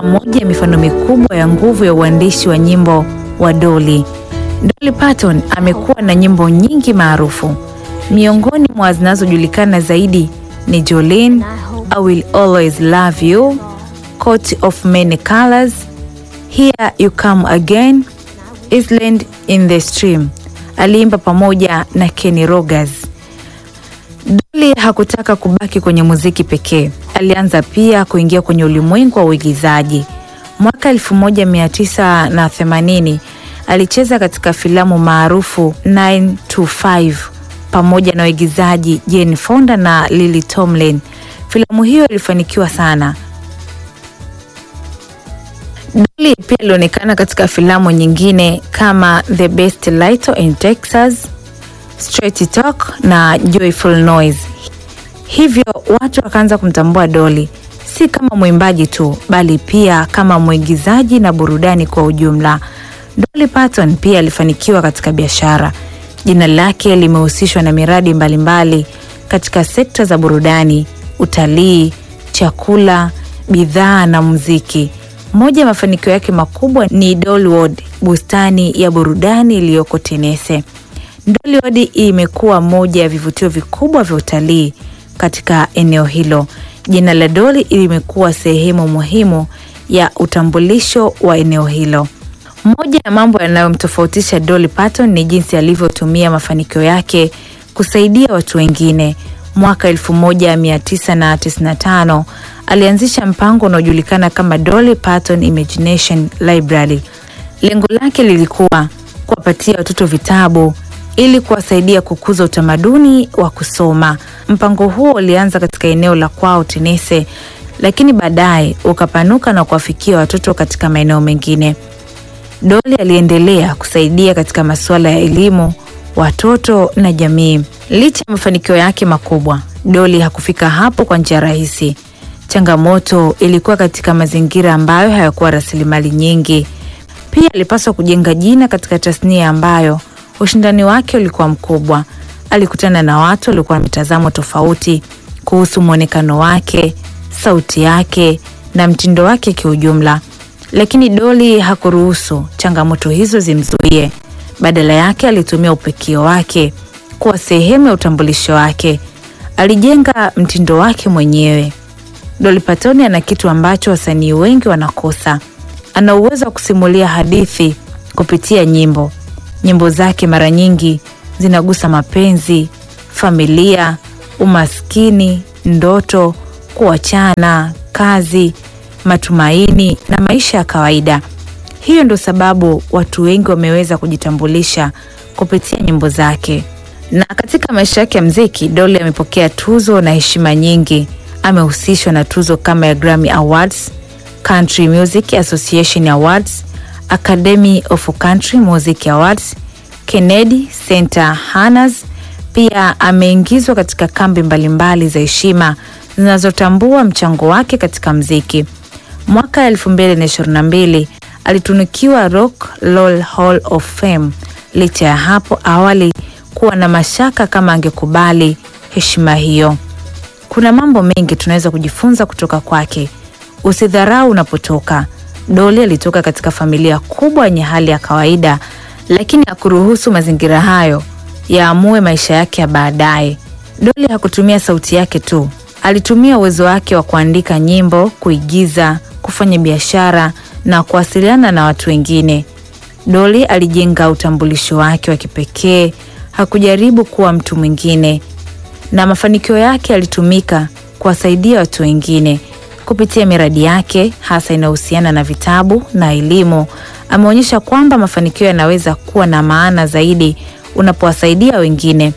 moja ya mifano mikubwa ya nguvu ya uandishi wa nyimbo wa Dolly. Dolly Parton amekuwa na nyimbo nyingi maarufu. Miongoni mwa zinazojulikana zaidi ni Jolene, I Will Always Love You, Coat of Many Colors, Here You Come Again, Island in the Stream. Aliimba pamoja na Kenny Rogers. Dolly hakutaka kubaki kwenye muziki pekee. Alianza pia kuingia kwenye ulimwengu wa uigizaji. Mwaka 1980 alicheza katika filamu maarufu 9 to 5 pamoja na waigizaji Jane Fonda na Lily Tomlin. Filamu hiyo ilifanikiwa sana. Dolly pia alionekana katika filamu nyingine kama The Best Little in Texas, Straight Talk na Joyful Noise. Hivyo watu wakaanza kumtambua Dolly si kama mwimbaji tu, bali pia kama mwigizaji na burudani kwa ujumla. Dolly Parton pia alifanikiwa katika biashara. Jina lake limehusishwa na miradi mbalimbali mbali katika sekta za burudani, utalii, chakula, bidhaa na muziki. Moja ya mafanikio yake makubwa ni Dollywood, bustani ya burudani iliyoko Tennessee. Dollywood imekuwa moja ya vivutio vikubwa vya utalii katika eneo hilo. Jina la Dolly limekuwa sehemu muhimu ya utambulisho wa eneo hilo. Moja ya mambo yanayomtofautisha Dolly Parton ni jinsi alivyotumia mafanikio yake kusaidia watu wengine. Mwaka 1995 alianzisha mpango unaojulikana kama Dolly Parton Imagination Library. Lengo lake lilikuwa kuwapatia watoto vitabu ili kuwasaidia kukuza utamaduni wa kusoma. Mpango huo ulianza katika eneo la kwao Tennessee, lakini baadaye ukapanuka na kuwafikia watoto katika maeneo mengine. Dolly aliendelea kusaidia katika masuala ya elimu, watoto na jamii. Licha ya mafanikio yake makubwa, Dolly hakufika hapo kwa njia rahisi. Changamoto ilikuwa katika mazingira ambayo hayakuwa rasilimali nyingi. Pia alipaswa kujenga jina katika tasnia ambayo ushindani wake ulikuwa mkubwa. Alikutana na watu waliokuwa na mitazamo tofauti kuhusu mwonekano wake, sauti yake na mtindo wake kiujumla, lakini Dolly hakuruhusu changamoto hizo zimzuie. Badala yake, alitumia upekio wake kuwa sehemu ya utambulisho wake. Alijenga mtindo wake mwenyewe. Dolly Parton ana kitu ambacho wasanii wengi wanakosa. Ana uwezo wa kusimulia hadithi kupitia nyimbo. Nyimbo zake mara nyingi zinagusa mapenzi, familia, umaskini, ndoto, kuachana, kazi, matumaini na maisha ya kawaida. Hiyo ndio sababu watu wengi wameweza kujitambulisha kupitia nyimbo zake. Na katika maisha yake ya mziki, Dolly amepokea tuzo na heshima nyingi. Amehusishwa na tuzo kama ya Grammy Awards, Country Music Association Awards, Academy of Country Music Awards, Kennedy Center Honors. Pia ameingizwa katika kambi mbalimbali za heshima zinazotambua mchango wake katika mziki. Mwaka 2022 alitunukiwa Rock Roll Hall of Fame licha ya hapo awali kuwa na mashaka kama angekubali heshima hiyo. Kuna mambo mengi tunaweza kujifunza kutoka kwake. Usidharau unapotoka. Dolly alitoka katika familia kubwa yenye hali ya kawaida, lakini hakuruhusu mazingira hayo yaamue maisha yake ya baadaye. Dolly hakutumia sauti yake tu, alitumia uwezo wake wa kuandika nyimbo, kuigiza, kufanya biashara na kuwasiliana na watu wengine. Dolly alijenga utambulisho wake wa kipekee, hakujaribu kuwa mtu mwingine, na mafanikio yake yalitumika kuwasaidia watu wengine kupitia miradi yake hasa inayohusiana na vitabu na elimu. Ameonyesha kwamba mafanikio yanaweza kuwa na maana zaidi unapowasaidia wengine.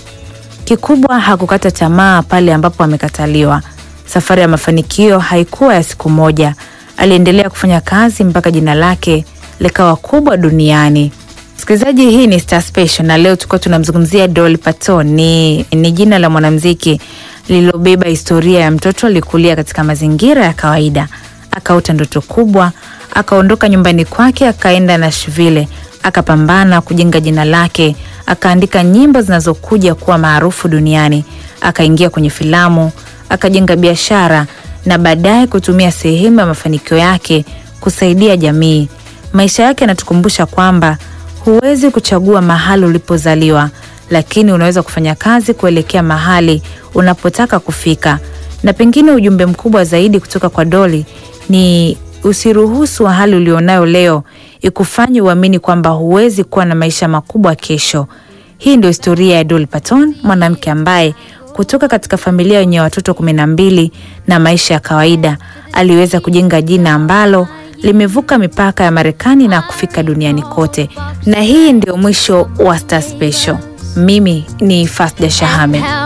Kikubwa hakukata tamaa pale ambapo amekataliwa. Safari ya mafanikio haikuwa ya siku moja. Aliendelea kufanya kazi mpaka jina lake likawa kubwa duniani. Msikilizaji, hii ni Star Special na leo tulikuwa tunamzungumzia Dolly Parton. Ni, ni jina la mwanamuziki lililobeba historia ya mtoto alikulia katika mazingira ya kawaida, akaota ndoto kubwa, akaondoka nyumbani kwake, akaenda Nashville, akapambana kujenga jina lake, akaandika nyimbo zinazokuja kuwa maarufu duniani, akaingia kwenye filamu, akajenga biashara na baadaye kutumia sehemu ya mafanikio yake kusaidia jamii. Maisha yake yanatukumbusha kwamba huwezi kuchagua mahali ulipozaliwa, lakini unaweza kufanya kazi kuelekea mahali unapotaka kufika. Na pengine ujumbe mkubwa zaidi kutoka kwa Dolly ni usiruhusu hali ulionayo leo ikufanye uamini kwamba huwezi kuwa na maisha makubwa kesho. Hii ndio historia ya Dolly Parton, mwanamke ambaye kutoka katika familia yenye watoto kumi na mbili na maisha ya kawaida aliweza kujenga jina ambalo limevuka mipaka ya Marekani na kufika duniani kote. Na hii ndio mwisho wa Star Special. Mimi ni Fasda Shahame.